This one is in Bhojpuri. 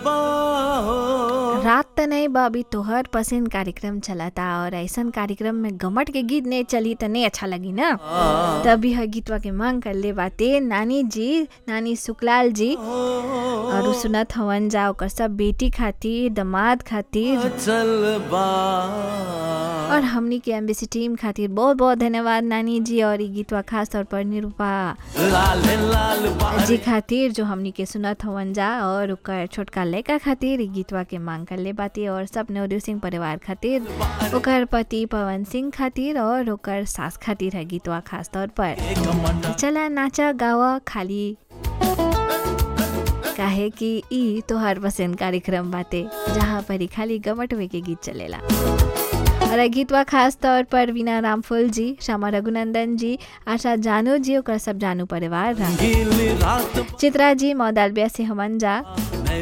रात त नहीं बा अभी तोहर पसंद कार्यक्रम चलता और ऐसन कार्यक्रम में गमट के गीत नहीं चली त नहीं अच्छा लगी ना तभी है गीतवा के मांग कर ले बाते नानी जी नानी सुकलाल जी और उ सुनत हवन जा ओकर सब बेटी खातिर दमाद खातिर और हमनी के एम्बेसी टीम खातिर बहुत बहुत धन्यवाद नानी जी और ई गीतवा खास तौर पर निरूपा जी खातिर जो हमनी के सुनत हवन जा और ओकर छोटका लड़का खातिर ई गीतवा के मांग कर ले बाती और सब नवदेव सिंह परिवार खातिर ओकर पति पवन सिंह खातिर और ओकर सास खातिर है गीतवा खास तौर पर चला नाचा गावा खाली काहे कि ई तोहार पसंद कार्यक्रम बाते जहाँ पर ही खाली गमटवे के गीत चलेला और ये गीतवा खास तौर पर वीना रामफुल जी श्यामा रघुनंदन जी आशा जानू जी ओकर सब जानू परिवार चित्रा जी मौदालबिया से हमन जा